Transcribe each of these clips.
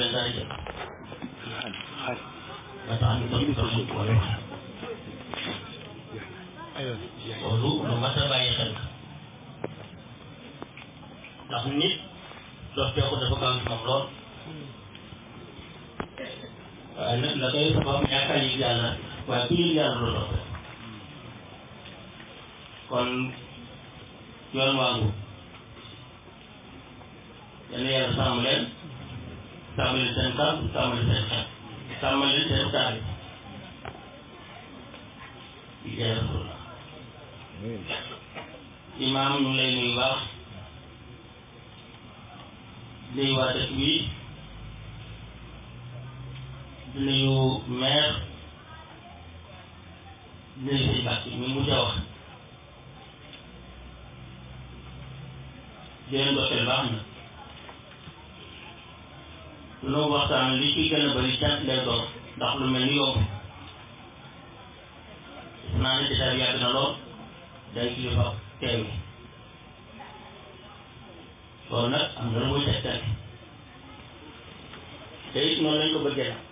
leen dara jël xaar ba tax ñu doon doon suñ ko wala aywa loolu lu mat a bàyyi xel la ndax nit dofteeku dafa gaaw ci moom lool waaye nag la koy sabab ñàkk a yëg yàlla waaye ku yëg yàlla loolu dof kon yoon waangu yal na yàlla sàmm leen sàmm leen seen kàddu sàmm leen seen xel sàmm leen seen taal yi jaay rasulullah imaam ñu ngi lay nuyu baax nuyu waa dëkk bi di nuyu maire di nuyu sëñ Bàkki mi mujj a wax di leen doxal baax na lu waxtaan li ci gën a bëri cant lay doon ndax lu mel ni yomb gis naa ne jotaay bi yàgg na lool day kilifa teew yi loolu nag am na lu muy tegtale te it noonu lañ ko bëggee nag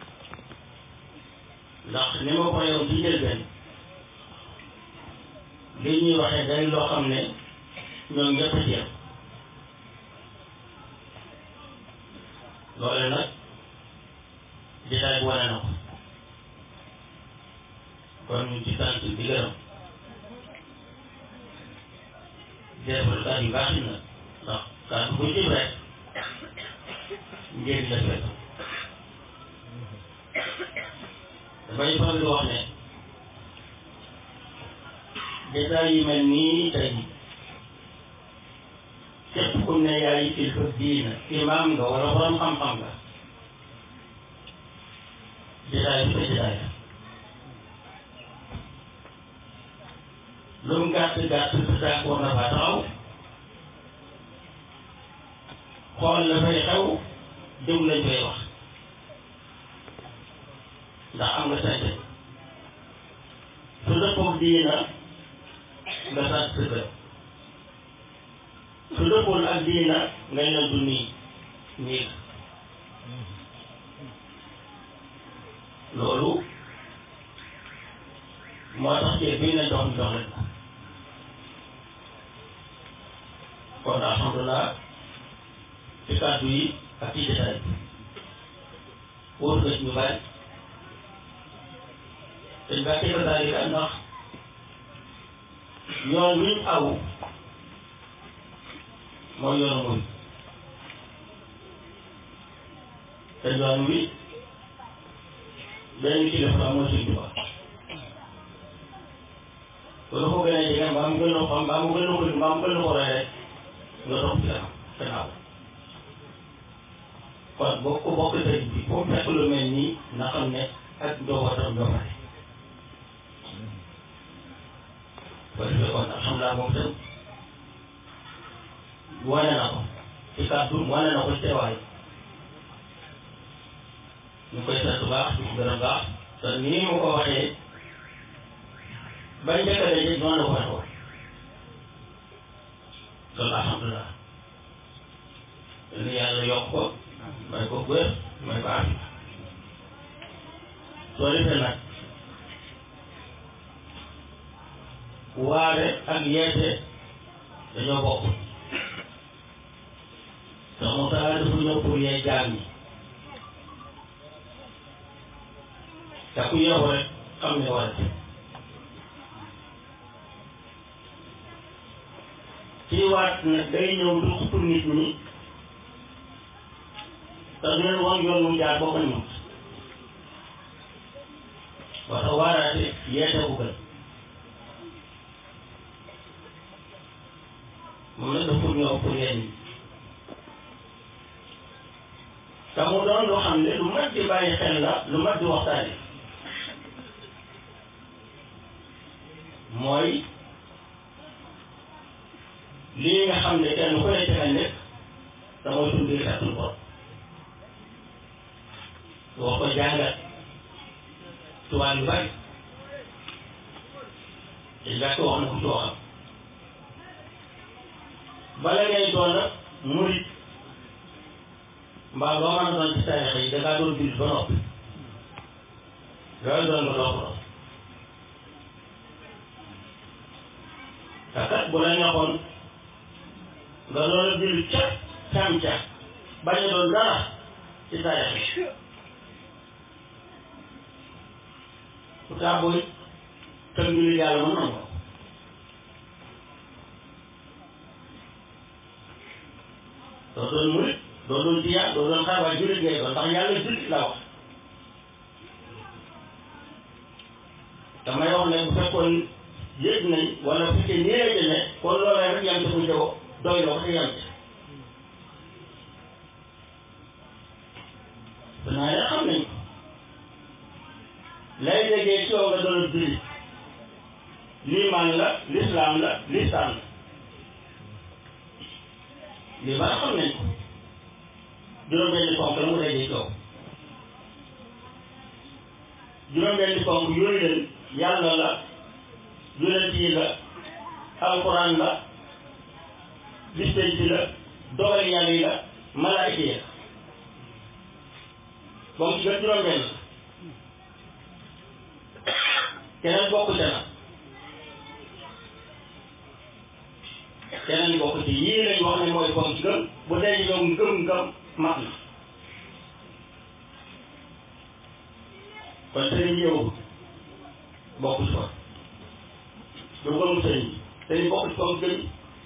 ndax ni ma ko yow ci njëlbeen li ñuy waxee day loo xam ne ñoom ñëpp a ci yem loole nag jotaay bi wane na ko kon ñu ci sant di gërëm defal kàddu yu baax na ndax kàddu bu jëm rek njëriñ la fekk dafay faral di wax ne jotaay yu mel nii tey képp ku ne yaay kilifa diina imaam nga wala borom xam-xam nga jotaay bi sa jotaay la lu mu gàtt gàtt sa tànk war na faa taxaw xool la fay xew déglu lañ fay wax ndax am nga sañ su dëppoog diina nga sant sa kër su dëppool ak diina nga ñëw du nii nii loolu moo tax ceeb bii nañ jox ñu jox leen kon alhamdulilah ci kàddu yi ak ci jotaay bi wóor nga ci ñu bari dañ baa teg daalika ndax yoon wiñ aw mooy yoonu muy te yoon wi benn kilifa mooy suñ tubaab loolu ko gën a jege mbaa mu gën a xam mbaa mu gën a ko mbaa mu gën a ko roy rek nga topp ci kanam gannaaw kon boo ko bokk sëriñ bi foo fekk lu mel nii na xam ne ak njabootam ñoo pare boo defee kon alhamdulilah moom itam wane na ko ci kàddu wane na ko ci teewaay ñu koy sant baax di ko gërëm baax te nii mu ko waxee bañ njëkk a daje noonu la ko waxee woon loolu alhamdulilah yàlla yàlla yokk ko may ko wér may ko ànd soo defee nag waare ak yeete dañoo bokk te mu taala dafa ñëw pour yee jaam ñi te ku yeewu rek xam ne war a def ci waat nag day ñëw du pour nit ñi te du leen wan yoon mu jaar boo ko ñëw wata waaraate yeete bu gën moom nag dafa pour ñëw pour yéen ñi te mu doon loo xam ne lu mat di bàyyi xel la lu mat di waxtaane mooy lii nga xam ne kenn ku ne ca nga nekk te mooy suñu biir kàttan borom wax ko jàngat tubaab yu bari te jàkk wax na ko ci waxam bala ngay doon nag murit mbaa loo mën a doon ci tarixa yi da ngaa doon jullit ba noppi yooyu doon nga doo ko doon te kat bu la neexoon nga doon a jullit ca cam ca bañ a doon dara ci tarixa yi pourtant booy tënk jullit yàlla mën na ko doo doon murit doo doon tiyaa doo doon xaar waaye jullit ngay doon ndax yàlla jullit la wax damay wax ne bu fekkoon yëg nañ wala bu fekkee nii lay demee kon loolee rek yam ci bu jëwo doy na ko te yam ci danaa ne xam nañ ko lay déggee ci yow nga doon jullit liimaan la lislaam la listaan la lii ba xam nañ ko juróom-benni ponk la mu dajee coow juróom-benni ponk yooyu leen yàlla la yonent yi la alquran la bispenci la dogal yàlla yi la malaayika yi la ponk gën juróom-benn la keneen bokk ca na keneen li bokk ci yii lañ wax ne mooy ponk gëm bu dee yow ngëm-ngëm mat na kon sëriñ yow bokk ci kon du gëmu sëriñ sëriñ bokk ci ponk gëm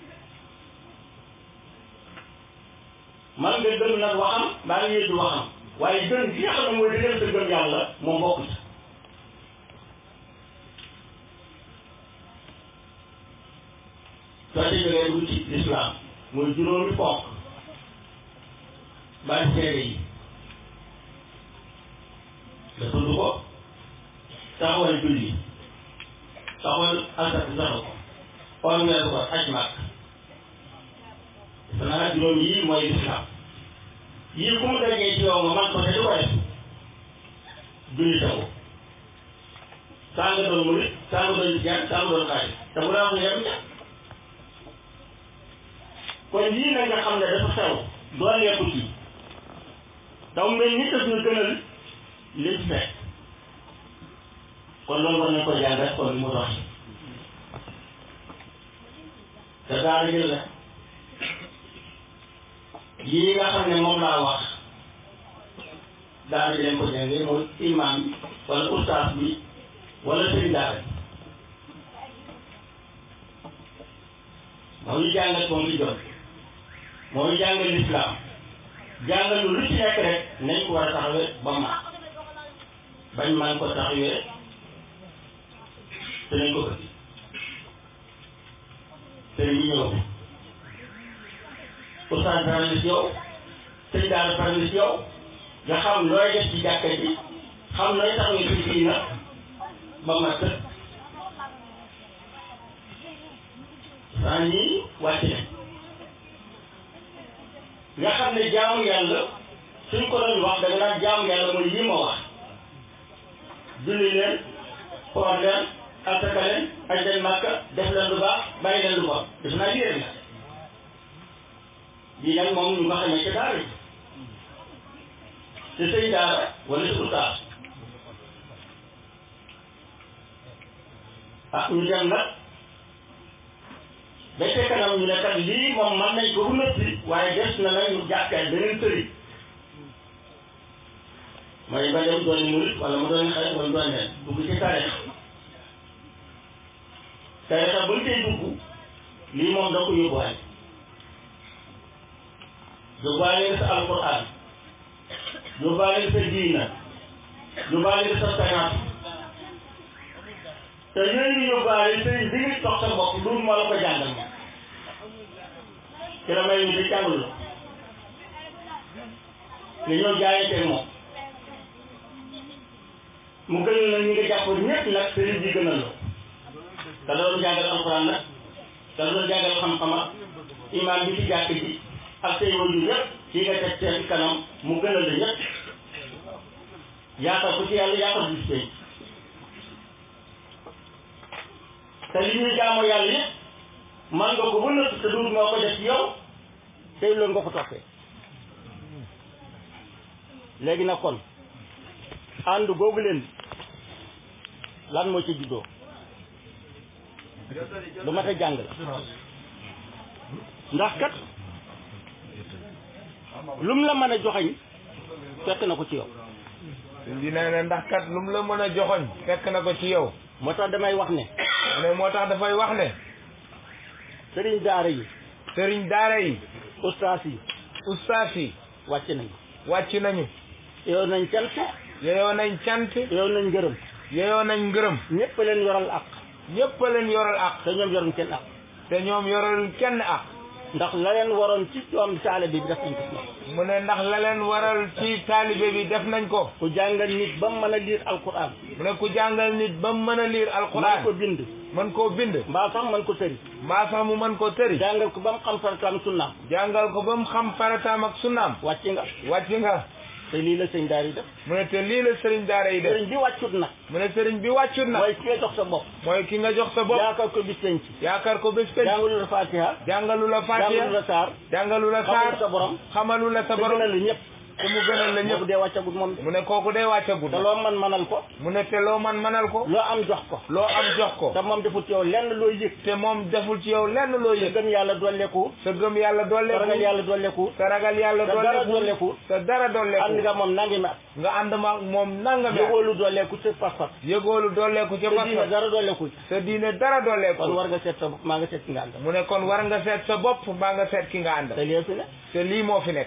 man nga gëm nag waxam baa nga yëddu waxam waaye gëm gi nga xam ne mooy dëggal sa gëm yàlla moom bokk ci soo ci jógee dugg ci lislaam mooy juróomi ponk bañ seede yi nga tudd ko taxawal julli taxawal asat saxal ko xool weer ko aj màkk defe naa juróom yii mooy lislaam yii ku mu dajee ci yow nga man ko te du ko def julli taxu saa nga doon murit saa nga doon jaan saa nga doon xaalis te bu la wax ne yem kon lii nag nga xam ne dafa xew dooleeku ci daw mel ni daf ñu gënal li ci fekk kon loolu war nañ ko jàngat kon mu dox te daara jël la lii nga xam ne moom laa wax daara ji leen ko jàngee mooy imam bi wala ustaas bi wala sëriñ daara bi moo ñu jàngal moom li jot moo ñu jàngal lislaam jàngal lu ci nekk rek nañ ko war a taxawee ba ma bañ man ko taxawee te nañ ko bëgg te ñu ñëw ustaas pare na si yow sëñ daara pare na si yow nga xam looy def ci jàkka ji xam looy taxawee ci diina ba ma tëdd saa ñii wàcc nañ nga xam ne jaamu yàlla suñ ko doon wax da nga naan jaamu yàlla mooy lii ma wax julli leen xool leen asaka leen aj leen màkka def leen lu baax bàyyi leen lu bon def naa lii rek la lii nag moom ñu nga xamee ca daara ji te sëñ daara wala si ustaas ah ñu dem nag ba ca kanam ñu ne kat lii moom mën nañ ko bu nëppi waaye des na nag ñu jàppee beneen sëriñ mooy ba dem doon murit wala mu doon xarit wala mu doon nen dugg ci tarixa tarixa buñ koy dugg lii moom da ko yóbbuwaale yóbbuwaale sa alquran yóbbuwaale sa diina yóbbuwaale sa science te yooyu ñu yóbbuwaale sëriñ bi ngi toog sa bopp loolu moo la ko jàngal moom ci la may ñu di jàngul la nga ñëw jaayante moom mu gënal la ñu nga jàpp ñëpp nag sëriñ bi gënal la te doon jàngal alxuraan nag te doon jàngal xam-xama imaam bi ci jàkk ji ak say wajur yëpp ci nga teg seen kanam mu gënal la ñëpp yaatal ko ci yàlla yaatal bis tey te li ñuy jaamu yàlla yëpp man nga ko ba nëtt te duut moo ko def ci yow tey loolu nga ko toppee léegi nag kon ànd googu leen lan moo ci juddoo lu mat a jàng la ndax kat lum la mën a joxañ fekk na ko ci yow sëñ bi nee na ndax kat lu mu la mën a joxoñ fekk na ko ci yow moo tax damay wax ne mu ne moo tax dafay wax ne sëriñ daara yi sëriñ daara yi ustaas yi ustaas yi wàcc nañ wàcc nañu yow nañ cant yeyoo nañ cant yow nañ ngërëm yeyoo nañ ngërëm ñëpp leen yoral ak ñépp a leen yoral ak te ñoom yoruñ kenn ak te ñoom yoral kenn ak ndax la leen waroon ci doom taale bi def nañ ko ci ñoom mu ne ndax la leen waral ci taalibe bi def nañ ko ku jàngal nit ba mu mën a liir alquran mu ne ku jàngal nit ba mu mën a liir mën ko alquran bind mën koo bind mbaa sax mën ko tëri mbaa sax mu mën koo tëri jàngal ko ba mu xam farataam sunnaam jàngal ko ba mu xam farataam ak sunnaam wàcc nga wàcc nga te lii la sëñ daara yi def mu ne te lii la sëriñ daara yi def sëriñ bi wàccut nag mu ne sëriñ bi wàccut na mooy ki nga jox sa bopp mooy ki nga jox sa bopp yaakaar ko bis penc yaakaar ko bés penc jàngalu la fatiha jàngalu la jàngalu fatiha la saar jàngalu la xamalu saar sa borom xamalu la sa te borom gënal la ñëpp te mu gënal la ñëpp ñëpp dee wàccagut moom de mu ne kooku day wàccagul te loo man manal ko mu ne te loo man manal ko loo am jox ko loo am jox ko te moom defut yow lenn looy yëg te moom deful ci yow lenn loo te yëg gëm yàlla dolleeku sa gëm yàlla te ragal dolleeku yàlla dolleku sa ragal yàlla te dara dolleeku dolleku sa dara ànd dolleeku nga moom nangi ma nga ànd ma moom nangami at yëgoolu dolleku ci pas-pas yëgoolu dolleeku ca te diine pas dara dolleku ci sa diine dara dolleeku kon war nga seet sa bopp maa nga seet ki nga àndal mu ne kon war nga seet sa bopp mbaa nga seet ki nga ànd te lii fi ne te lii moo fi nekk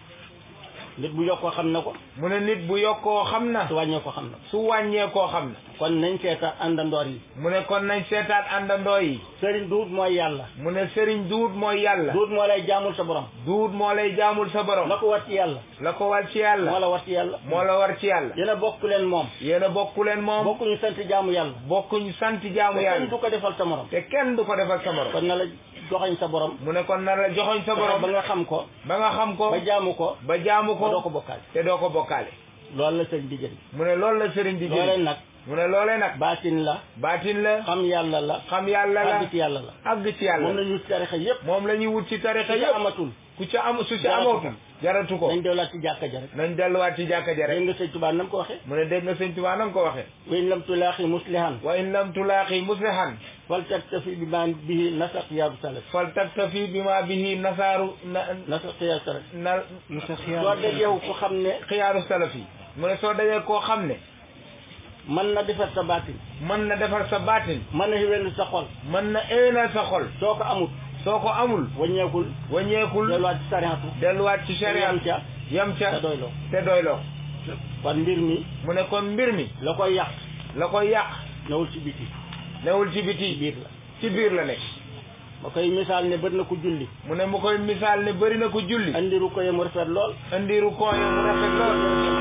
nit bu yokkoo xam na ko mu ne nit bu yokkoo xam na su wàññee ko xam na ko su wàññee koo xam na kon nañ seeta àndandoor yi mu ne kon nañ seetaat àndandoo yi sëriñ duut mooy yàlla mu ne sëriñ duut mooy yàlla duut moo lay jaamul sa borom duut moo lay jaamul sa borom la ko war ci yàlla la ko war ci moo yàlla la war ci yàlla moo la war ci yàlla yéen a bokk leen moom yéen a bokku leen moom bokkuñu sant jaamu yàlla bokkuñu sant jaamu te kenn yàlla du ko defal sa morom te kenn du ko defal sa morom kon na la joxañ sa borom mu ne kon na la joxoñ sa fexe ba borom nga xam ko ba nga xam ko ba jaamu ko ba jaamu ba doo ko ko bokkaale te doo ko bokkaale loolu la sëriñ di jëriñ mu ne loolu la sëriñ di loolee jël nag mu ne loolee nag baatin la baatin la xam yàlla la xam yàlla la àgg ci yàlla la àgg ci moom yàlla la ñu tarixa yépp moom la ñuy wut ci tarixa te yëpp amatul ku ca am su ci Jaratu ko. amootul jaratu ko nañ delluwaat ci jàkka ja rek nañ delluwaat ci jàkka ja dégg rek nga sëñ Tuubaa nam ko waxee mu ne dégg nga sëñ Tuubaa nam ko waxee wa in lam tulaaxi muslihan wa in lam tulaaqi muslihan fal taktafi bi ma bihi nasaq yaaru salaf fal taktafi bima bihi nasaaru na nasaq yaaru salaf na soo dajeewu ko xam ne xiyaaru salaf yi mu ne soo dajee koo xam ne mën na defar sa baatin mën na defar sa baatin mën na xiwéndu sa xol mën na éwénal sa xol soo ko amut soo ko amul waññeekul waññeekul delluwaat ci sariatu delluwaat ci sharia yam ca yam ca te doyloo te doyloo kon mbir mi mu ne kon mbir mi la koy yàq la koy yàq newul ci biti newul ci ci biti biir la ci biir la nekk ma koy misaal ne bët na ko julli mu ne mu koy misaal ne bëri na ko julli andiru ko ye mu rafet lool andiru kooye mu rafet lool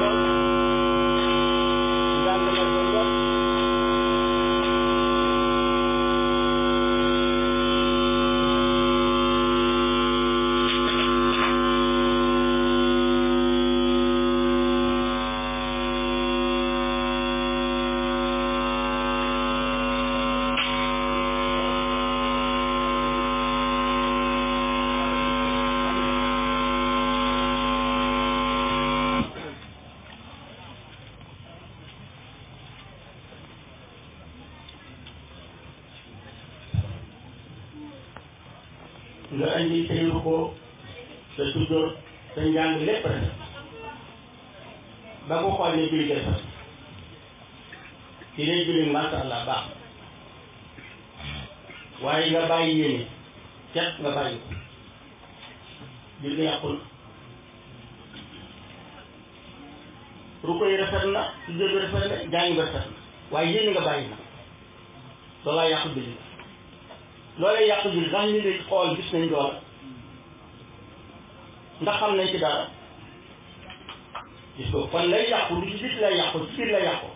njàng ma rafet lool nga andi say ruko sa sujjóot sa njàng lépp rafet ba ko xool ne julli gi rafet ci lay julli masha Allah baax waaye nga bàyyi yéene cet nga bàyyi ko julli yàqul ruko yi rafet na sujjóot bi rafet na njàng bi rafet na waaye yéene nga bàyyi na loolaa yàqu julli loolee yàqu julli ndax ñu ngi xool gis nañ loola ndax xam nañ ci dara gis ko kon lay yàqu lu ci biti lay yàqu ci biir lay yàqu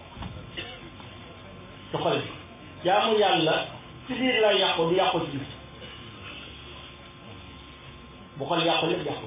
ci xol bi jaamu yàlla ci biir lay yàqu du yàqu ci biir bu xol yàqu lépp yàqu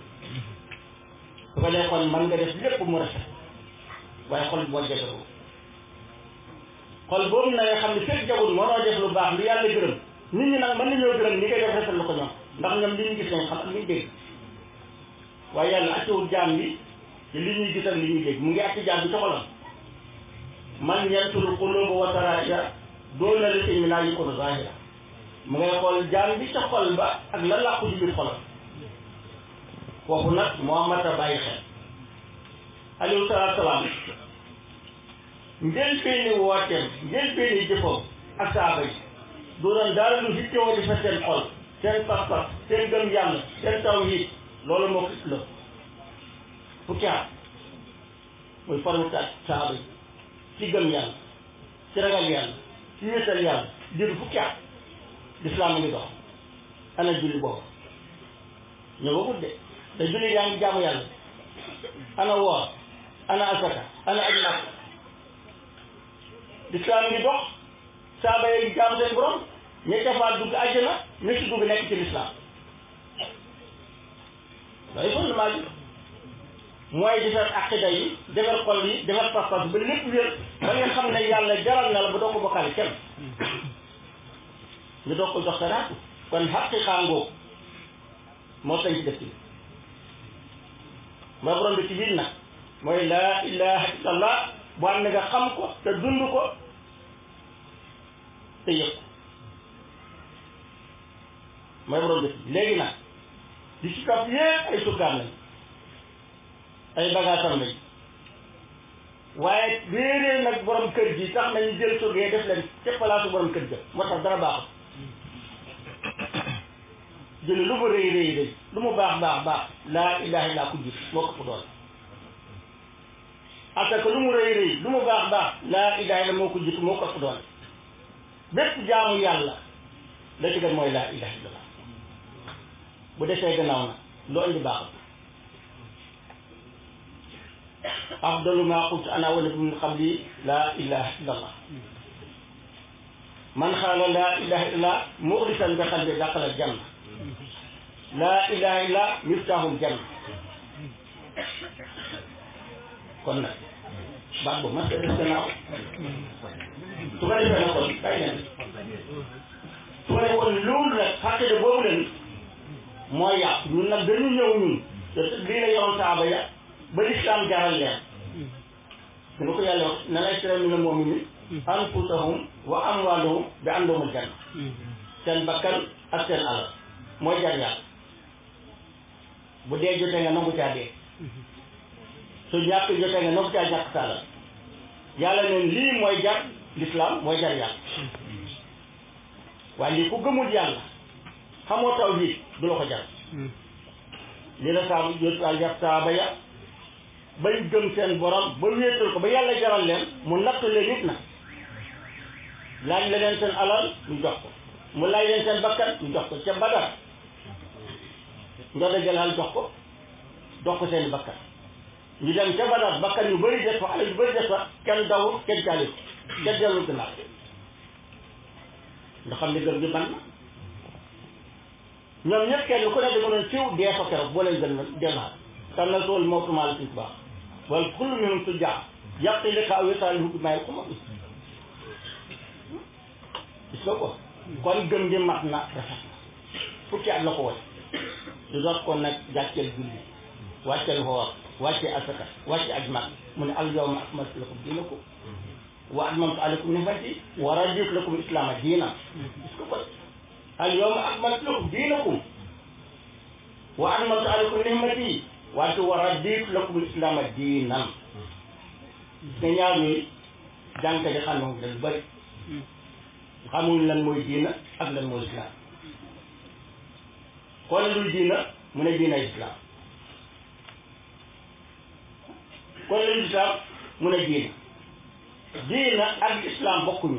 su ko dee kon mën nga def lépp mu rafet waaye xol bi moo jagaroo xol boobu na nga xam ne fekk jagul mënoo def lu baax lu yàlla gërëm nit ñi nag mën nañoo gërëm ni ngay def rafet lu ko ñoom ndax ñoom li ñu gis nañ xam ak li ñu dégg waaye yàlla accewul jaam bi ci li ñuy gis ak li ñuy dégg mu ngi àtti jaam bi ci xolam man yantul quluba wa taraja doona li si mi naa yëkkoon zahira mu ngay xool jaam bi ca xol ba ak la làqu ci biir xolam foofu nag moo mat a bàyyi xel alayhi salaatu salaam njëlbeeni wooteem njëlbeeni jëfam ak saaba yi du doon dara lu hittewoo di fa seen xol seen pas-pas seen gëm yàlla seen tawhiid loolu moo ko la fukki at muy formé ak saaba yi ci gëm yàlla ci ragal yàlla ci wéetal yàlla diiru fukki at lislaam ngi dox ana julli boobu ñëwagut de te julli yaa ngi jaamu yàlla ana woor ana asaka ana aj màkk lislaam ngi dox saaba yi jaamu seen borom ña ca dugg àjjana ña ci dugg nekk ci lislaam loolu fondement bi mooy defar aqida yi defar xol yi defar pas-pas ba lépp wér ba nga xam ne yàlla jaral na la ba doo ko bokkaale kenn ñu doog ko jox saraatu kon xaqiqa ngóob moo tañ ci dëkk bi mooy borom bi ci biir nag mooy laa ilaha illallah bu am na nga xam ko te dund ko te yëg ko mooy borom bi léegi nag di ci topp yépp ay sukkaam lañ ay bagaasam lañ waaye réeree nag borom kër gi tax nañu jël surgee def leen ca palaasu borom kër ga moo tax dara baaxut jëli lu mu rëy rëy rëy lu mu baax baax baax laa ilaha illa ku jiit moo ko fu doon asaka lu mu rëy rëy lu mu baax baax laa ilaha illa moo ko jiit moo ko fu doon bépp jaamu yàlla la ci gën mooy laa ilaha illa bu desee gannaaw na loo indi baaxut afdalu ma qultu ana wa nabi min qabli laa ilaha illa allah man xaala laa ilaha illa muxlisan bi qalbi daqala janna laa ilaha illa miftahul janna kon nag baat boobu mas des gannaaw su ko defee nag kon bàyyi leen su ko defee kon loolu nag xaqida boobu leen mooy yàq ñun nag dañu ñëw ñun te lii la yoroon saaba ya ba lislaam jaral leen su ko yàlla wax na lay tere mina mu'minin anfusahum wa amwaalahum bi andahumul janna seen bakkan ak seen alal mooy jar yàlla bu dee jotee nga nangu caa dee su ñàkk jotee nga nangu caa ñàkk sa alal yàlla neen lii mooy jar lislaam mooy jar yàlla waaye lii ku gëmul yàlla xamoo tawhiid du la ko jar li la saa jot jar saaba ya bañ gëm seen borom ba wéetal ko ba yàlla jaral leen mu nattu leen nit na laaj la leen seen alal ñu jox ko mu laaj leen seen bakkan ñu jox ko ca badar njode jëlal jox ko jox ko seen bakkan ñu dem ca badar bakkan yu bëri des fa alal yu bëri des fa kenn dawul kenn caali ko kenn dellu gannaaw nga xam ne gëm gi ban na ñoom ñëpp kenn ku ne dama doon siw dee fa keroog boo leen gën a delluwaat tam na sool mawtu maal suñ baax wala kullu minhum su jaa yàq li xaaw wisaali hubbi may xuma gis nga ko kon gëm gi mat na rafet na fukki at la ko woy su doot kon nag jàcceel julli wàcceel xoor wàccee asaka wàcce aj mag mu ne al yawma akmaltu lakum diinakum wa atmamtu alaykum ni'mati wa raditu lakum islaama diina gis nga ko al yawma akmaltu lakum diinakum wa atmamtu alaykum ni'mati wante wa raditu lakum islaama diinan nga ñaar ñuy jànka di xam ne dañ bëri xamuñ lan mooy diina ak lan mooy islam kon luy diina mu ne diina islam kon luy islam mu ne diina diina ak islam bokkuñu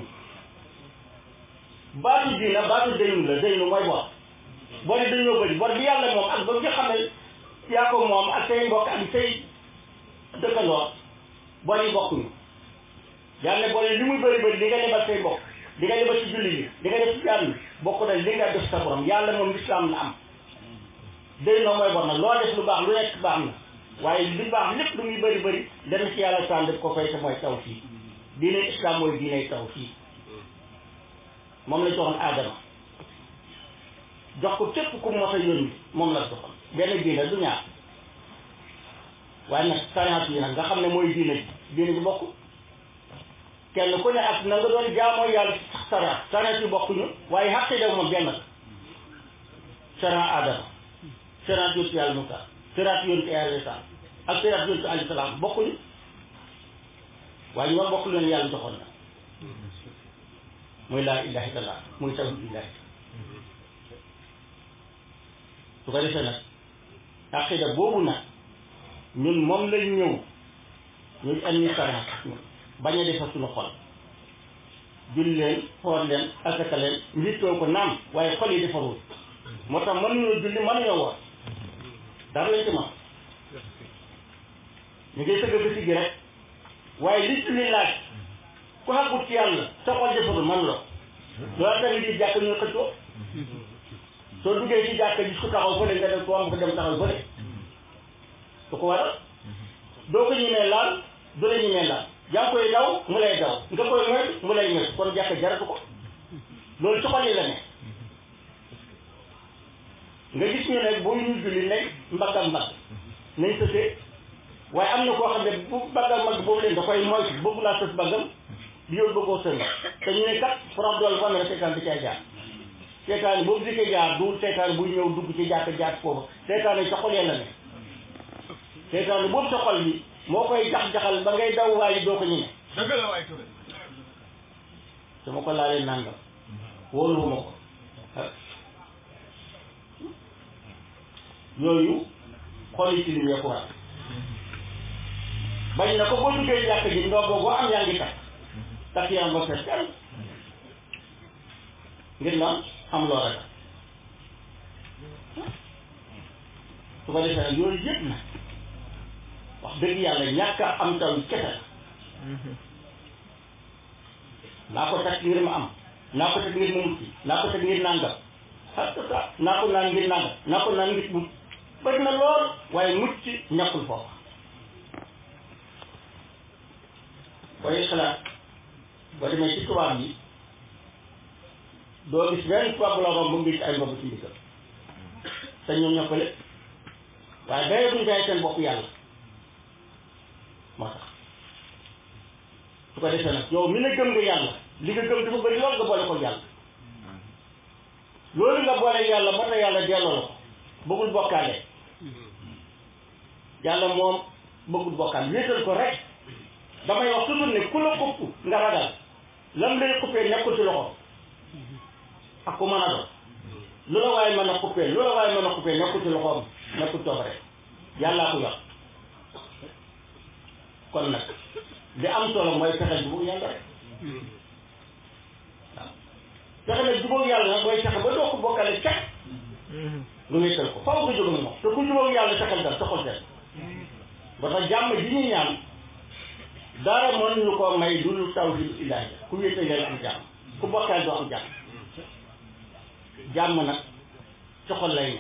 baatu diina baatu daynu la daynu mooy bor bor yi dañoo bëri bor bi yàlla moom ak ba nga xam ne yaa ko moom ak say mbokk ak say dëkkandoor bor yi bokkuñu yàlla bor yi li muy bëri bëri li nga lebal say mbokk di nga lebal ci julli yi di nga def ci jàmm bokk na li nga def sa borom yàlla moom lislaam la am day noo mooy bor nag loo def lu baax lu nekk baax na waaye li baax lépp lu muy bëri bëri dana ci yàlla sànn def ko fay te mooy taw fii diine islam mooy diine taw fii moom la joxoon aadama jox ko képp ku mos a yónni moom la joxoon benn diine du ñaar waaye nag sariat yi nag nga xam ne mooy diine ji diine ji bokk kenn ku ne ak na nga doon jaamoo yàlla sax sariat sariat yi bokkuñu waaye xaqida moom benn la sariat Adama sariat yontu yàlla Musa sariat yontu yàlla Isa ak sariat yontu alayhi salaam bokkuñu waaye ñu war bokk leen yàlla joxoon na muy laa ilaha illallah muy tawhid illahi su ko defee nag aqida boobu nag ñun moom lañ ñëw ñu indi sariat ñun bañ a defar suñu xol julli leen xool leen asaka leen njiitoo ko naam waaye xol yi defarul moo tax mënuñoo julli mënuñoo woor dara lañ ci man ñu ngi sëgg ba si gi rek waaye li julli laaj ku xàggut ci yàlla sa xol defarul man la loolu tamit di jàkk ñu xëccoo soo duggee ci jàkk gis ku taxaw fële nga dem ko am ko dem taxaw fële su ko waral doo ko ñemee laal du la ñemee laal yaa ngi koy daw mu lay daw nga koy moytu mu lay moytu kon jàkk jaratu ko loolu ci xol yi la ne nga gis ñu ne bu ñu julli nekk mbagg ak mbagg nañ sësee waaye am na koo xam ne bu mbagg ak mbagg boobu leen da koy moytu bëgg laa sës baggam di yóbbu bëggoo sën te ñu ne kat from dool fan la seetaan di cay jaar seetaan boobu di ko jaar du seetaan buy ñëw dugg ci jàkk jaar foofu seetaan yi sa xol la ne seetaan boobu sa xol bi moo koy jax-jaxal ba ngay daw waaye doo ko ñeme dëgg la waay Touré su ma ko laalee nangam wóoluwuma ko yooyu xol yi tilim ya ko war bañ na ko boo duggee jàkk ji ndoo boo am yaa ngi takk takk yaa nga fees kenn ngir naan am loo ragal su ko defee nag yooyu yëpp na wax dëgg yàlla ñàkk a am taw kese la naa ko teg ngir ma am naa ko teg ngir ma mucc naa ko teg ngir nangam ah c'est ça naa ko naan ngir nangam naa ko naan ngir mucc bëri na lool waaye mucc ñàkkul foofu koy xalaat boo demee ci tubaab yi doo gis benn tubaab bu la romb mu gis ay mbobu ci ndigal te ñoom ñoo ko lépp waaye day duñ jaay seen bopp yàlla moo tax su ko defee nag yow mi ne gëm nga yàlla li nga gëm dafa bëri lool nga boole ko yàlla loolu nga boole yàlla ba tax yàlla delloo la ko bëggul bokkaale yàlla moom bëggul bokkaale wéetal ko rek damay wax toujours ne ku la xupp nga ragal lam lay xuppee nekkul ci loxo ak ku mën a doon lu la waaye mën a xuppee lu la waaye mën a xuppee nekkul ci loxoom nekkul coobare yàllaa ko yor kon nag li am solo mooy fexe jubóog yàlla rek waaw fexe nag jubóog yàlla nag mooy fexe ba doo ko bokkale cek nga wéetal ko faw nga jóg ak moom te ku jubóog yàlla fexeel dal sa xol seet ba tax jàmm ji ñuy ñaan dara mën ñu ko may dul tawhid ilaahi ku wéetal yàlla am jàmm ku bokkal doo am jàmm jàmm nag ci xol lay ne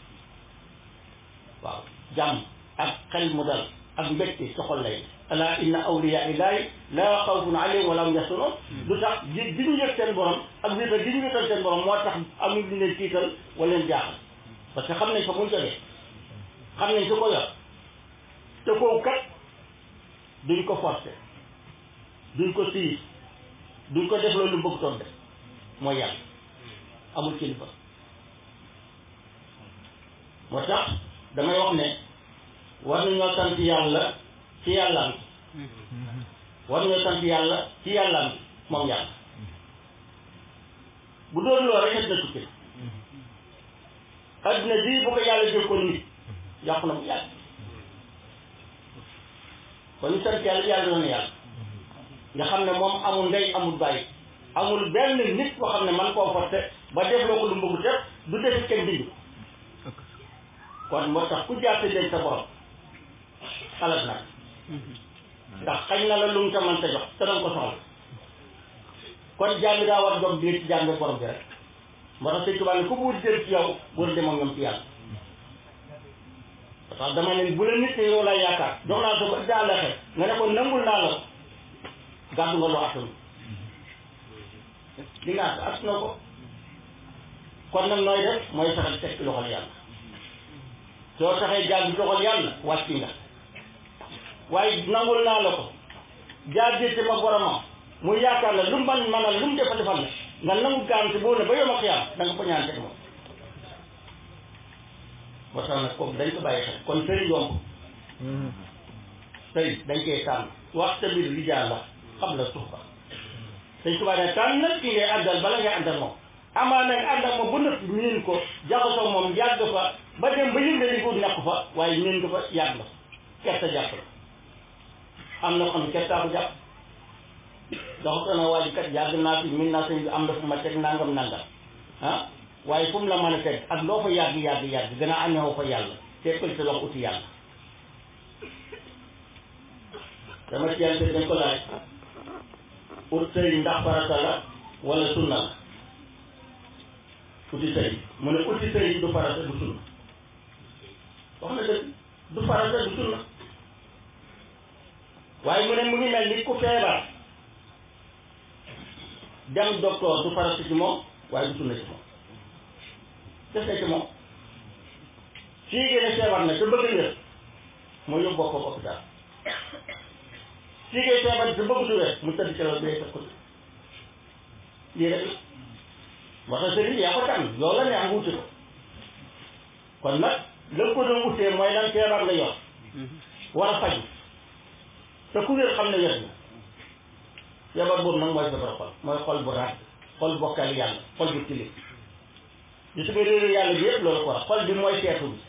waaw jàmm ak xel mu dal ak mbégte ci xol lay ne ala inna awliya illahi la xawfun alayhim wala hum yaxzanun lu tax ji di ñu yëg seen borom ak wéetal di ñu wéetal seen borom moo tax amul lu leen tiital wala leen jaaxal parce que xam nañ fa muy jógee xam nañ su ko yor te kooku kat duñ ko forcer duñ ko siis duñ ko def loolu bëgg toon def mooy yàlla amul kilifa moo tax damay wax ne war nañoo sant yàlla ci yàllaam bi war nañoo sant yàlla ci yàllaam bi moom yàlla bu doon loolu rek na tukki adduna bii bu ko yàlla jël ko nit yàqu na bu yàgg kon ñu sant yàlla yàlla doon yàlla nga xam ne moom amul ndey amul bàyyi amul benn nit boo xam ne man koo forcé ba def loo ko lu mbëggu def du def kenn bindu kon moo tax ku jaar denc sa borom xalaat nag ndax xañ na la lu mu ta mën ta jox te danga ko soxla kon jaam bi daa war jom biir ci jaam bi borom bi rek moo tax sëñ Tuubaa ne ku buur jël ci yow war dem ak ñoom ci yàlla parce que dama ne bu la nit ne yow laa yaakaar jox naa sa ba daa la xel nga ne ko nangul naa la ko gàddu nga loo attanu li nga att na ko kon nag nooy def mooy saxal teg ci loxol yàlla soo taxee jaam bi loxol yàlla wàcc nga waaye nangul naa la ko jaar jéete ma boromam mu yaakaar la lu mu man manal lu mu defa defal la nga nangu garanti boo ne ba yom a xiyaam da nga ko ñaan teg moom moo tax nag kooku dañ ko bàyyi xel kon sëriñ yomb sëriñ dañ koy tànn wax tamit rijaal la xam la suufa dañ ko bàyyi ne tànn nag ki ngay àndal bala ngay àndal moom amaa nag ànd ak moom ba nëpp miin ko jaxasoo moom yàgg fa ba dem ba yënga li ko nekk fa waaye miin nga fa yàgg la kerta jàpp la am na xam ne kertaa ko jàpp doxata na waa ji kat yàgg naa fi miin naa sëñ bi am na fu ma teg nangam nangam ah waaye fu mu la mën a teg ak loo fa yàgg yàgg yàgg gën a ameewoo fa yàlla tekkal sa loxo uti yàlla dama ci yàlla dañ ko laaj ut sëriñ ndax farata la wala sunna la uti sëriñ mu ne uti sëriñ du farata du sunna wax na dëgg du farata du sunna waaye mu ne mu ngi mel ni ku feebar dem docteur du farata ci moom waaye du sunna ci moom des na ci moom fii gën a feebar na te bëgg wér moo yóbbu boppam hôpital fii ngay feebar te bëgg du wér mu tëdd ci la bee sa côté lii rek la moo tax sëriñ yaa ko tànn yow la neex nga wuti ko kon nag la ko doon wutee mooy lan feebar la yor war a faju te ku wér xam ne wér na feebar boobu nag mooy feebar xol mooy xol bu ràgg xol bokkal yàlla xol bu tilim gis nga réeru yàlla bi yëpp loolu ko wax xol bi mooy seetu bi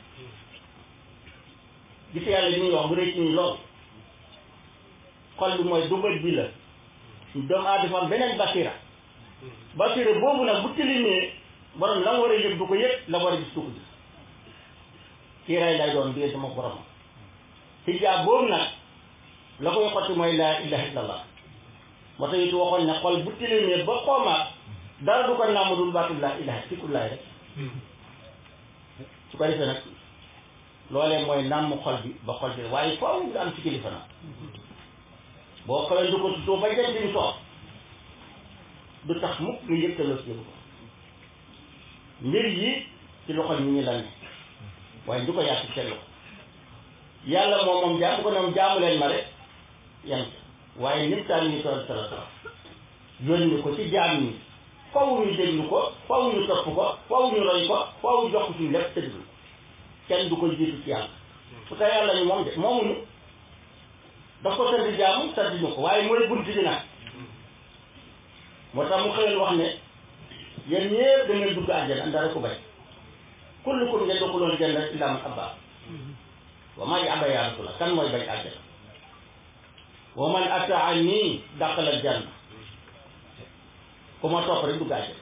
gis yàlla bi ñuy wax bu rëy ci ñu lool xol bi mooy dugal bi la doomu aadama am beneen basira basira boobu nag bu tilimee borom la nga war a yëg du ko yëg la war a gis du ko gis kiiraay lay doon biir sama borom xijaab boobu nag la koy xotti mooy laa ilaha illallah moo tax it waxoon ne xol bu tilimee ba xoomaat dara du ko nàmm dul baatu laa ilaha sikkullaay rek su ko defee nag loolee mooy nàmm xol bi ba xol bi waaye faaw nga am ci kilifa nag boo xawee du ko tuddoo ba jant bi soor du tax mukk nga yëgtaloo si yëgu ko mbir yi ci loxol ñu ngi la ne waaye du ko yàq seen loxo yàlla moom moom jaamu ko ne moom jaamu leen ma rek yam waaye nit daal ñu toll sala sala yónni ko ci jaam ñi faw ñu déglu ko faw ñu topp ko faw ñu roy ko faw jox ko suñu lépp tëddul kenn du ko jiitu ci yàlla su ko yàlla ñu moom de moomuñu daf ko sant jaamu sant ñu ko waaye mooy bunt bi nag moo tax mu xëyoon wax ne yéen ñëpp da ngeen dugg àjjana dara ko bay kullukum yadxulul janna illa man abaa wa maa aba yaa rasulallah kan mooy bañ àjjana wa man ataani dàqal al janna ku ma topp rek dugg àjjana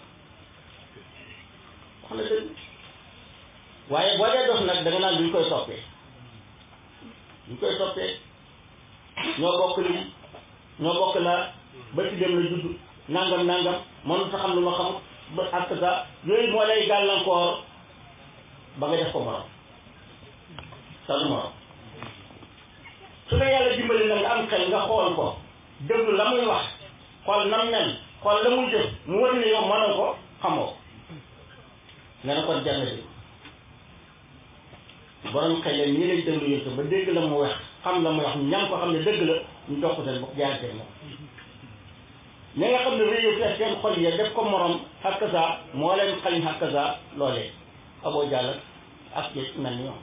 wax na dëgg waaye boo dee dof nag da nga naan duñ koy toppee duñ koy toppee ñoo bokk lii ñoo bokk la ba ci dem la judd nangam nangam mënu sa xam lu ma xamut ba ak sa yooyu moo lay gàllankoor ba nga def ko morom sa du morom su la yàlla dimbali nag nga am xel nga xool ko déglu la muy wax xool nam mel xool la muy jëf mu wër ne yow mënoo ko xamoo nga ne kon jàng di borom xel leen ñi lay déglu yëpp ba dégg la mu wax xam la mu wax ñam ko xam ne dëgg la ñu topp seen bopp jaarante moom ñi nga xam ne réew fees seen xol ya def ko morom hakaza moo leen xañ hakaza loolee aboo jàll ak yëg mel ni ñoom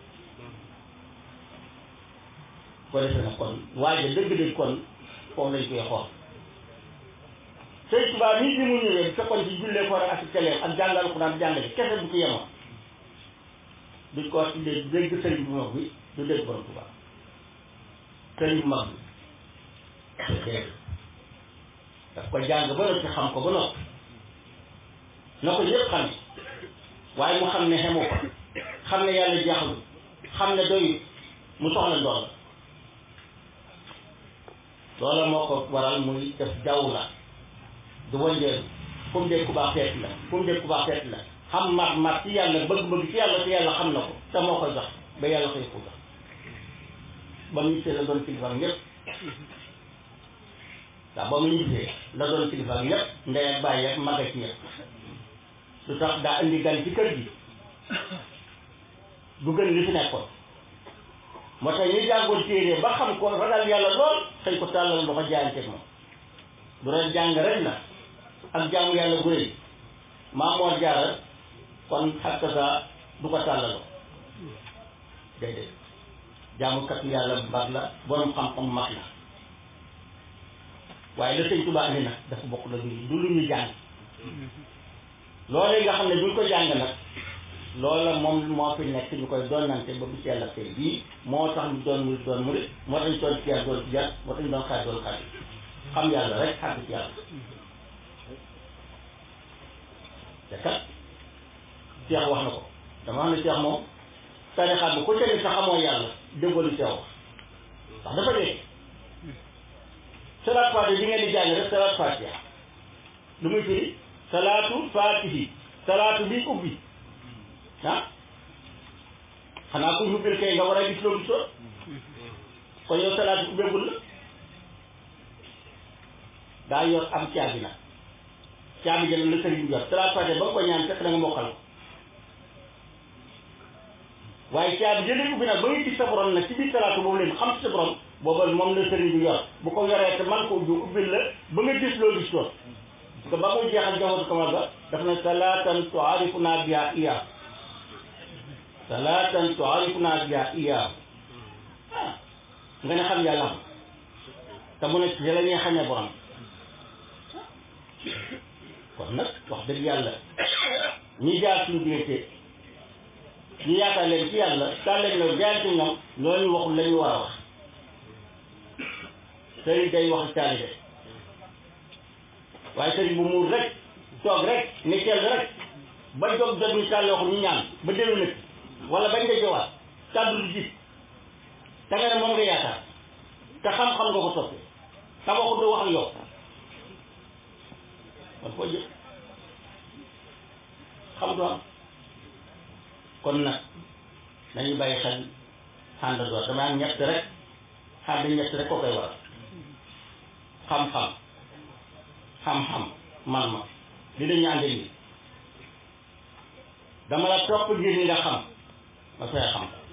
ko defee nag kon waaye dëgg-dëgg kon foofu lañ koy xool sëy tubaab nii bi mu ñëwee bu fekkoon ci jullee ko ak keleem ak jàngal ko daan jàngale kese bu ci yemoon duñ ko wax ci dégg dégg sëriñ bu mag bi du dégg borom tubaab sëriñ bu mag bi dégg daf ko jàng ba noppi xam ko ba noppi na ko yëpp xam waaye mu xam ne xemu ko xam ne yàlla jeexalu xam ne doyut mu soxla ndool loola moo ko waral muy def jaww la du wëndeelu fu mu dégg ku baax feet la fu mu dégg ku baax feet la xam mat mat ci yàlla bëgg-bëgg ci yàlla te yàlla xam na ko te moo koy jox ba yàlla koy ko jox ba mu gisee la doon kilifaam ñëpp waaw ba mu gisee la doon kilifaam ñëpp ndey ak bàyyi ak mag ak ñëpp lu tax daa indi gan ci kër gi du gën li fi nekkoon moo tax ñu jàngoon téere ba xam ko ragal yàlla lool xëy ko tàllal loxo jaayante moom bu doon jàng rek la ak jaamu yàlla bu rëy maa moo jaaral kon xakka sa du ko tàllaloo déedéet jaamukat yàlla bu baax la borom xam-xam mag la waaye la sëñ Tuubaa andi nag dafa bokk la du lu ñu jàng loolee nga xam ne duñ ko jàng nag loola moom moo fi nekk ñu koy doonante ba bu yàlla tey bii moo tax ñu doon mu doon murit moo tax ñu doon ci doon ci yàlla moo tax ñu doon xaar doon xaar xam yàlla rek xàgg ci yàlla te kat Cheikh wax na ko dama xam ne Cheikh moom tarixaat bi ku ca ni sa xamoo yàlla déggoo lu Cheikh wax ndax dafa dee salaat fatiha bi ngeen di jàng rek salaat fatiha lu muy firi salaatu fatihi salaatu bi ubbi ah xanaa ku ubbil kay nga war a gis loo gisoon kon yow salaatu ubbeegul la daa yor am caabi nag caabi jël la sëriñ bi yor salaat fatiha ba nga ko ñaan fekk na nga mokkal ko waaye caabi jëlee ubbi nag ba nga gis sa borom nag ci biir salaatu boobu leen xam sa borom booba moom la sëriñ bi yor bu ko yoree te man ko ubbi ubbil la ba nga gis loo gis lool parce que ba muy jeexal jawatu kamal ba daf ne salaatan tuarifuna biha iya salaatan tuarifuna biha iya ah nga ne xam yàlla am te mu ne ci la ñuy xamee borom kon nag wax dëgg yàlla ñi jaar suñu diggante ñu yaakaar leen ci yàlla kaa leen la jaar ci ñoom loolu waxul la ñu war a wax sëriñ day wax taalibe waaye sëriñ bu muur rek toog rek ne teel rek ba jóg jot ñu tàll waxu ñu ñaan ba dellu nag wala bañ nga jowaat kàddu du jib te nga ne moom nga yaakaar te xam-xam nga ko toppee te waxu du wax ak yow kon foo jëm xam du am kon nag nañu bàyyi xel xàndandoor dama am ñett rek xànd ñett rek ko koy waral xam-xam xam-xam man ma li dañu ànd nii dama la topp ngir ni nga xam ma fexe xam ko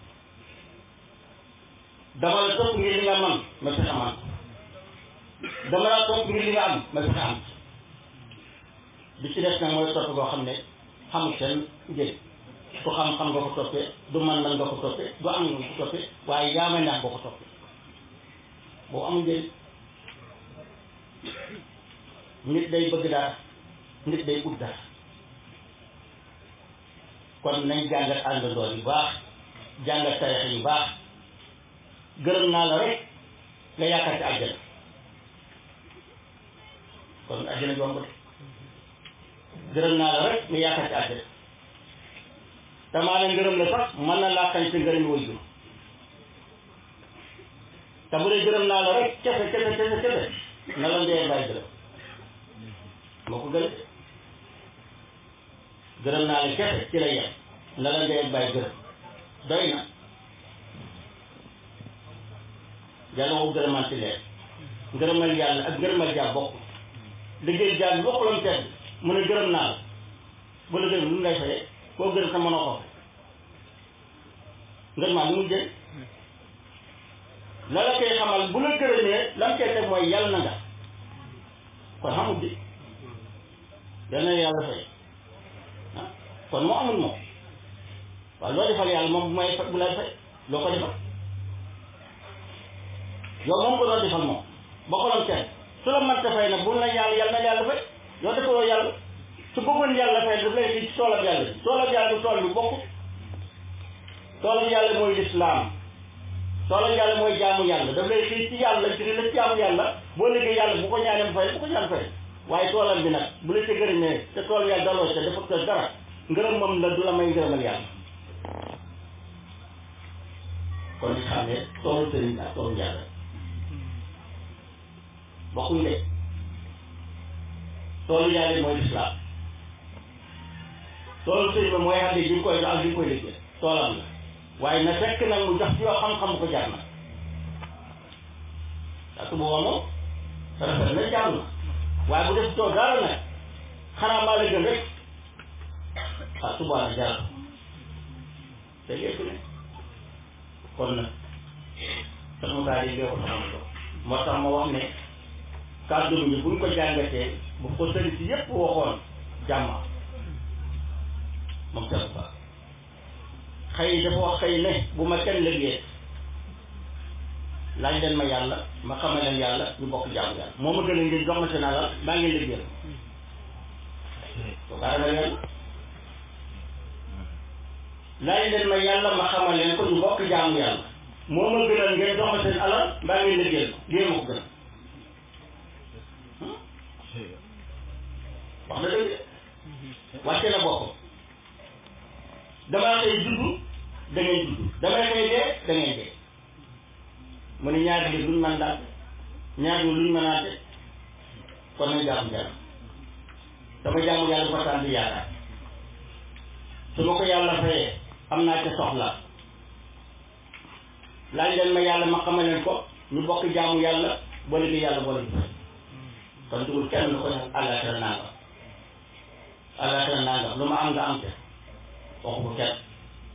dama la topp ngir li nga man ma fexe man dama la topp ngir li nga am ma fexe am bi ci des nag mooy topp boo xam ne xamul seen njëriñ du xam-xam nga ko toppee du man-man nga ko toppee du am nga ko toppee waaye yaa ma neex nga ko toppee boo amul njëriñ nit day bëgg dara nit day ut dara kon nañ jàngat àndandoor yu baax jàngat tarix yu baax gërëm naa la rek nga yaakaar ci àjjana kon àjjana yomb de gërëm naa la rek nga yaakaar ci àjjana damaa ne ngërëm la sax mën na laa xañ ci ngërëm way jur te bu dee gërëm naa la rek kese kese kese kese na la ndee bàyyi gërëm moo ko gën gërëm naa la kese ci la yem na la ndee bàyyi gërëm doy na yàlla waxu gërëmaan ci leer ngërëmal yàlla ak ngërëmal jaam bokk liggéey jaam bi bokkulam tedd mu ne gërëm naa la bu la gërëm lu mu lay fayee koo gërëm sa mënoo ko ngërëmaa lu mu jël la la koy xamal bu la gërëmee lam koy teg mooy yàlla na nga kon xamul bi dana yàlla fay ah kon moo amul moom waaw loo defal yàlla moom bu may bu lay fay loo ko defal yow moom ko doon defal moom ba ko doon teg su la mënta fay nag bu la yàlla yàlla na yàlla fay yow defaloo yàlla su bëggoon yàlla fay daf lay ci toolab yàlla bi toolab yàlla bi tool bi bokk toolab yàlla mooy lislaam toolab yàlla mooy jaamu yàlla daf lay xii ci yàlla ci la jaamu yàlla boo liggéey yàlla bu ko ñaanee mu fay bu ko ñaan fay waaye toolam bi nag bu la ca gërëmee te tool yàlla daloo ca dafa ko dara ngërëm moom la du la may ngërëmal yàlla kon ñu xam ne toolu sëriñ ak toolu yàlla bokkuñ de toolu yàlla mooy lislaam toolu sëriñ ba mooy xam ne bi nga koy jox ak bi nga koy liggéey toolam la waaye na fekk nag mu jox ci yoo xam-xam ko jaar na parce que booba moom rafet na jaar na waaye bu def tool dara nag xanaa maa la gën rek ah subaa na jaar te lépp ne kon nag sax mu daal di lee ko taxaw lool moo tax ma wax ne kàddu bi buñ ko jàngatee bu ko sëriñ si yépp waxoon jàmma moom Cheikh Ba xëy dafa wax xëy ne bu ma kenn liggéey laaj leen ma yàlla ma xamal leen yàlla ñu bokk jaamu yàlla moo ma gën a ngeen jox ma seen alal maa ngi liggéeyal ko kaa ragal yàlla laaj leen ma yàlla ma xamal leen ko ñu bokk jaamu yàlla moo ma gënal ngeen jox ma seen alal maa ngi liggéeyal lii ma ko gënal wax na dëgg wàcce na boppam damaa xëy juddu da ngay juddu damay xëy dee da ngay dee mu ne ñaari li luñ mën daal ñaari li luñ mënaate kon nañ jaamu yàlla dama jaamu yàlla ko tànn yaakaar su ma ko yàlla fayee am naa ca soxla laaj leen ma yàlla ma xamal leen ko ñu bokk jaamu yàlla boole bi yàlla boole bi kon dugul kenn lu ko ñaan àllaaxira nangam àllaaxira nangam lu ma am nga am te waxu ko kenn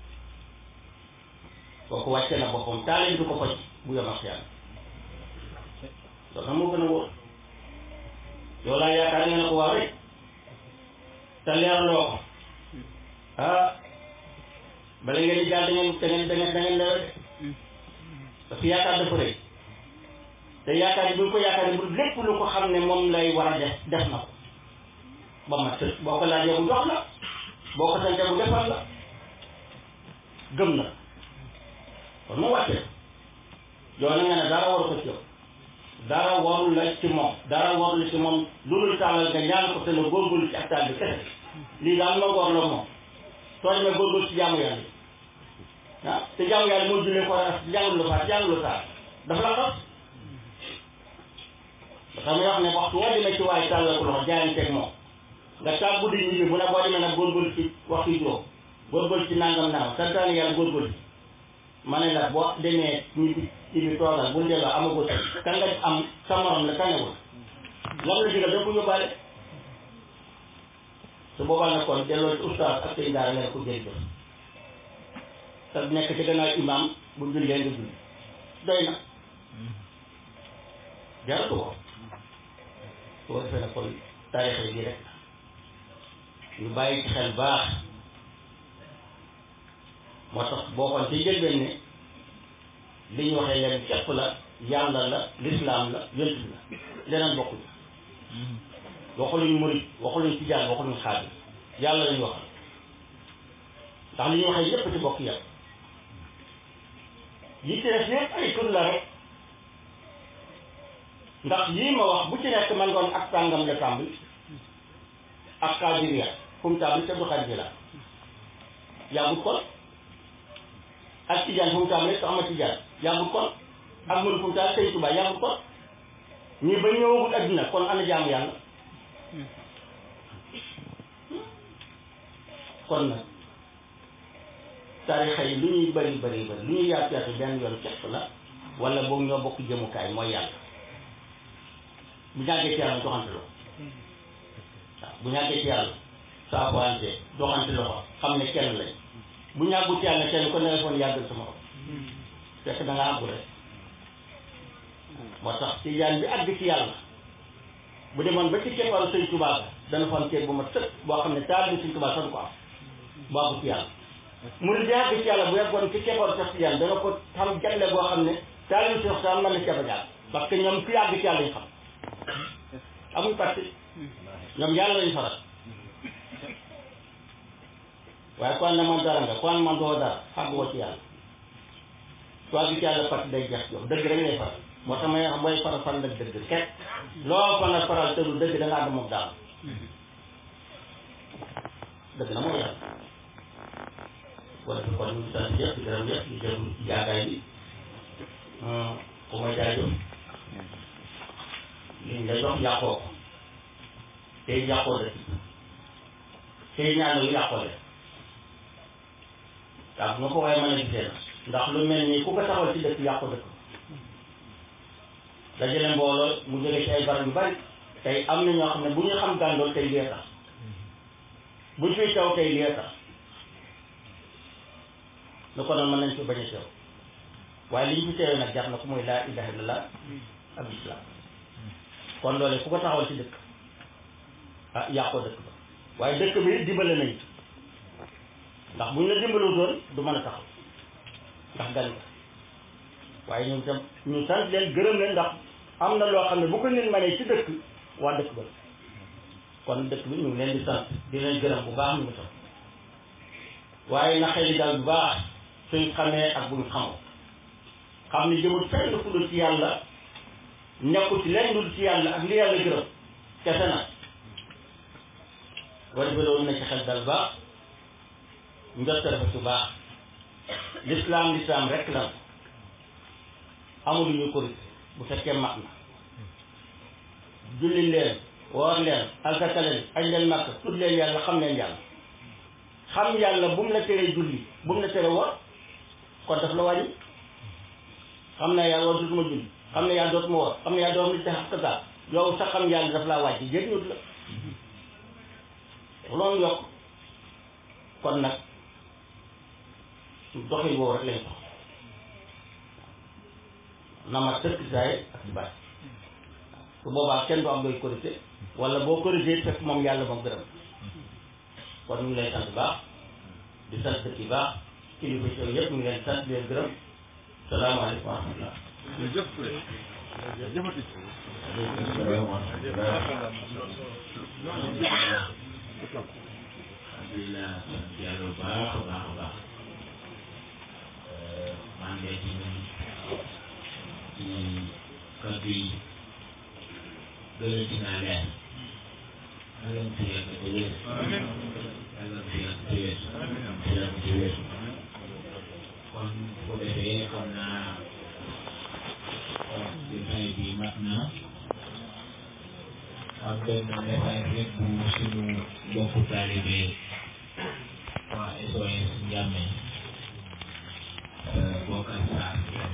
kooku wàcce na boppam taale du ko faj bu yom ak yàlla loolu nag moo gën a wóor yow laa yaakaar nga ne ko waaw rek te leerloo ko ah bala ngeen di jàll da ngeen da ngeen da ngeen da ngeen leer de parce que yaakaar dafa rëy te yaakaar bi bu ko yaakaar bu lépp lu ko xam ne moom lay war a def def na ko ba ma tëj boo ko laajee bu jox la boo ko santee bu defal la gëm na kon mu wàccee yow na nga ne dara waru ko ci yow dara warul la ci moom dara warul la ci moom loolu tàllal nga ñaan ko te la góorgóorlu ci ak taal bi kese lii daal ma góor la moom soo demee góorgóorlu ci jaamu yàlla ah te jaamu yàlla moo jullee ko a jàngul la faat jàngul la faat dafa la xas dafa may wax ne waxtu woo demee ci waaye tàllal ko loxo jaayanteeg moom nga taal guddi ñu bu ne boo demee nag góorgóorlu ci waxtu yu juróom góorgóorlu ci nangam nangam santaane yàlla góorgóorlu ci ma ne la boo demee ñu ci bi toogal bu delloo amagul ka nga am sa morom la kanewul lam la digal dëpp yóbbaale su boobaa nag kon delloo ci ustaas ak sëñ daara nga ne ko jërëjëf te nekk ci gannaaw imam bu jullee nga julli doy na jaratu ko su ko defee nag kon taarix yi rek ñu bàyyi ci xel baax moo tax boo xoon ci jëlbeen ne li ñu waxee leen képp la yàlla la lislaam la yonent bi la leneen bokkuñu waxuluñ murit waxuluñ tijaan waxuluñ xaadir yàlla lañu waxal ndax li ñu waxee yépp ci bokk yàlla yi ci def yépp ay tur la rek ndax yii ma wax bu ci nekk man ngoon ak tàngam la tàmbali ak xaadiriya fu mu tàmbali te du xaadiriya la yàggut kon ak tijaan fu mu tàmbali te ama tijaan yàggut kon ak mënu fu mu tàmbali sëñ Tuubaa yàggut kon ñii ba ñëwagul adduna kon ana jaamu yàlla kon nag tarixa yi lu ñuy bëri bëri bëri lu ñuy yaatu yaatu benn yoon képp la wala boog ñoo bokk jëmukaay mooy yàlla bu ñàggee ci yàlla doxante loxo waaw bu ñàggee ci yàlla saafoante doxante loxo xam ne kenn lañ bu ñàggut ci yàlla kenn ko ne foon yàggal sama xol fekk da nga àggu rek moo tax ci yaan bi àgg ci yàlla bu demoon ba ci kepparu sëñ Tuubaa dana fa am ceeb bu ma tëkk boo xam ne taal bi sëñ Tuubaa sax du ko am bu àggu ci yàlla murid bi àgg ci yàlla bu yeggoon ci kepparu Seex Tijaan dana ko xam jagle boo xam ne taal bi Seex Tijaan mën na ceeb a jaar parce que ñoom fi àgg ci yàlla ñu xam amuñ parti ñoom yàlla lañu faral waaye kon ne man dara nga kon man doo dara xàgguwoo ci yàlla soo àgg ci yàlla parti day jeex yow dëgg rek ngay faral moo tax may wax booy faral faral nag dëgg ket loo fa nga faral te du dëgg da nga ànd moom daal dëgg na moo yàlla wala kon ñu sant yëpp di gërëm yëpp di jëm ci jaagaay bi ku ma jaajëf liñ la jox yàqoo ko tey yàqoo dëkk tey ñaan yu yàqoo de waaw nga ko waaye mën a gisee ndax lu mel nii ku ko taxawal ci dëkk yàqu dëkk dajale mbooloo mu jóge ci ay barab yu bari tey am na ñoo xam ne bu ñu xam gàndool tey lee tax buñ fiy taw tey lee tax lu ko noonu mën nañ fi bañ a teew waaye li ñu fi teewee nag jar na ko mooy laa ilaha illallah ak islam kon loole ku ko taxawal ci dëkk ah yàqoo dëkk ba waaye dëkk bi dimbale nañ ndax bu ñu la dimbaloo doon du mën a taxaw ndax gan nga waaye ñoom itam ñu sant leen gërëm leen ndax am na loo xam ne bu ko nit mënee ci dëkk waa dëkk ba kon dëkk bi ñu ngi leen di sant di leen gërëm bu baax ñu ngi tam waaye na xëy daal bu baax suñ xamee ak buñ xamoo xam ni jëmul fenn fu dul ci yàlla nekkul ci leen dul ci yàlla ak li yàlla gërëm kese na wala ba loolu na ci xel dal baax njot dafa su baax l'islam l'islam rek la amul ñu ko bu fekkee mat na julli leen woor leen alkaka leen añ leen màkk tudd leen yàlla xam leen yàlla xam yàlla bu mu la teree julli bu mu la tere woor kon daf la wàññi xam ne yàlla war dootuma julli xam ne yàlla dootuma woor xam ne yàlla dootuma te xam kasa yow sax xam yàlla daf laa wàcc jëriñut la loolu yokk kon nag doxin woowu rek lañ dox na ma tëkk saay ak si baat su boobaa kenn du am looy corrigé wala boo corrigé fekk moom yàlla moom gërëm kon ñu ngi lay sant baax di sant dëkk yi baax kilifa ci yëpp ñu ngi leen sant di leen gërëm salaamaaleykum wa rahmatulah. alhamdulilah sant yàlla bu baax a baax a baax maa ngi lay ci ñun ci kàddu yi gëlëm ci naa leer yàlla mu fi yàgg te wér yàlla mu fi yàgg te wér fi yàgg te wér kon bu ko defee xam naa jotaay bi mat na am benn message rek bu suñu mbokku taalibe waa SOS Ndiamé Bokar Sarr